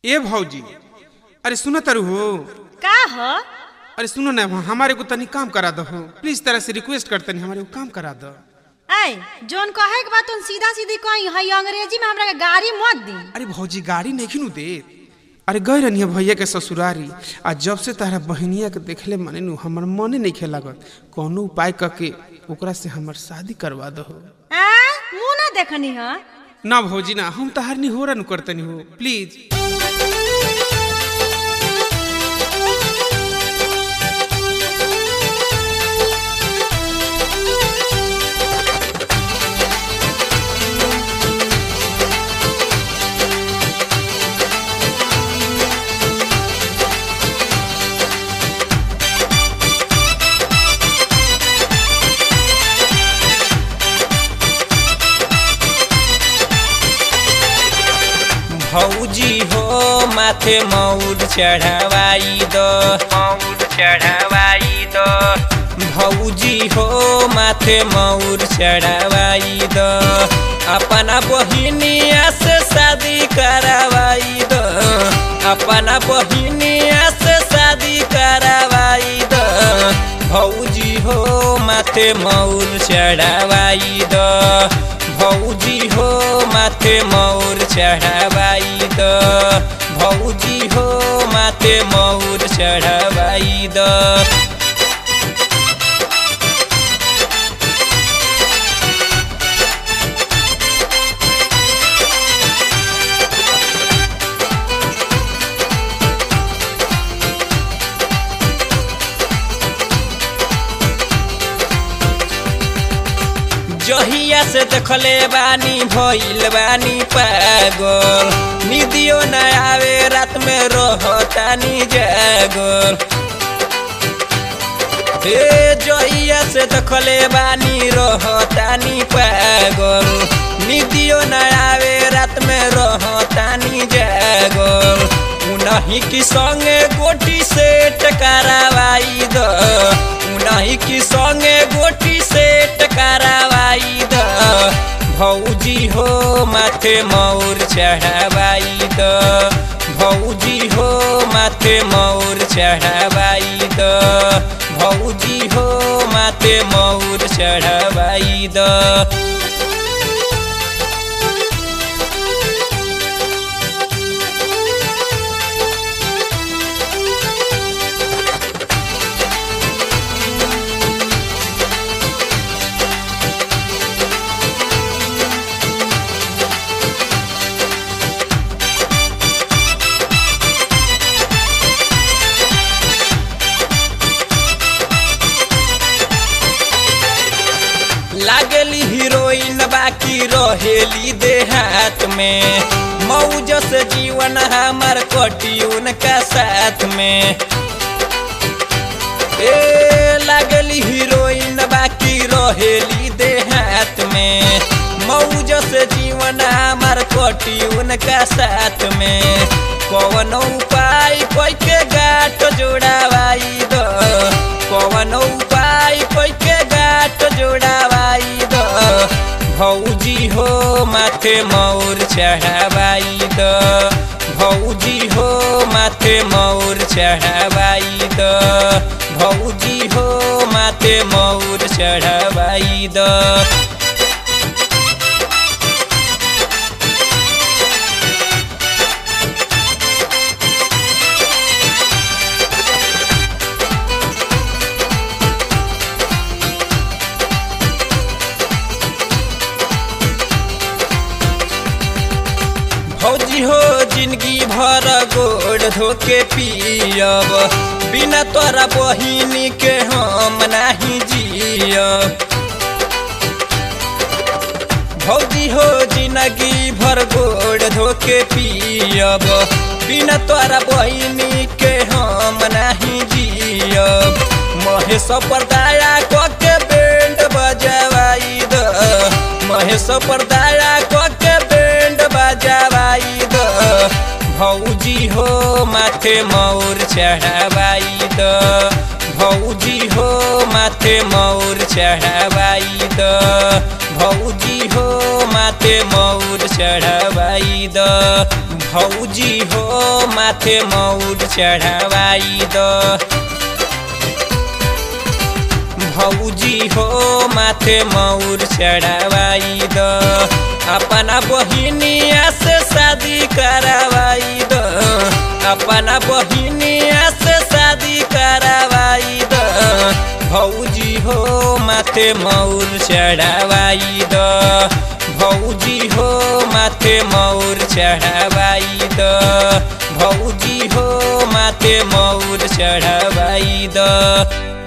ए भौजी अरे सुनो तरु हो का ह अरे सुनो ना हमारे को तनी काम करा दो प्लीज तरह से रिक्वेस्ट करते नहीं हमारे को काम करा दो ऐ जोन कहे के बात सीधा सीधी कही हई अंग्रेजी में हमरा के गाड़ी मत दी अरे भौजी गाड़ी नहीं खिनू दे अरे गए रहनी भैया के ससुरारी आ जब से तारा बहनिया के देखले मने नु हमर मने नहीं खे लागत कोनो उपाय करके ओकरा से हमर शादी करवा दो आ मुंह ना देखनी ह ना भौजी ना हम तहार नहीं हो रन करतनी हो प्लीज भौजी हो माथे मौर चढ़ावाई दो मौर चढ़ावाई दो भौजी हो माथे मौर चढ़ावाई दो अपना बहिनिया से शादी करावाई दो अपना बहिनिया से शादी करावाई दो भौजी हो माथे मौर चढ़ावाई दो भौजी हो माथे मौर चढ़ावाई द भौजी हो माथे मौर चढ़ावाई द जहिया से देखले बानी भइल बानी पागल निदियो न आवे रात में रहतानी जागल हे जहिया से देखले बानी रहतानी पागल निदियो न आवे रात में रहतानी जागल उनही की संगे गोटी से टकरावाई द उनही की संगे गोटी से टकरावाई द भौजी हो माथे मौर चढ़ावाई द भौजी हो माथे मौर चढ़ावाई द भौजी हो माथे मौर चढ़ावाई द लागली हीरोइन बाकी रहेली देहात में मौज से जीवन हमार कटी उनका साथ में ए लागली हीरोइन बाकी रहेली देहात में मौज से जीवन हमार कटी उनका साथ में कौन उपाय कोई के गाट जोड़ावाई दो कौन उपाय कोई के गाट जोड़ावाई दो भौजी हो माथे मौर चढ़ावाई दो भौजी हो माथे मौर चढ़ावाई दो भौजी हो माथे मौर चढ़ावाई दो भौजी हो जिंदगी भर गोड़ धोके पियब बिना तोरा बहिनी के हम नहीं जियब भौजी हो जिंदगी भर गोड़ धोके पियब बिना तोरा बहिनी के हम नहीं जियब महेश पर दया के बैंड बजवाई द महेश पर दया के बैंड बजवाई द भौजी हो माथे मौर चढ़ावाई द भौजी हो माथे मौर चढ़ावाई द भौजी हो माथे मौर चढ़ावाई द भौजी हो माथे मौर चढ़ावाई द भौजी हो माथे मौर चढ़ावाई द अपना बहिनिया से शादी करावाई द अपना बहिनिया से शादी करावाई द भौजी हो माथे मौर चढ़ावाई द भौजी हो माथे मौर चढ़ावाई द भौजी हो माथे मौर चढ़ावाई द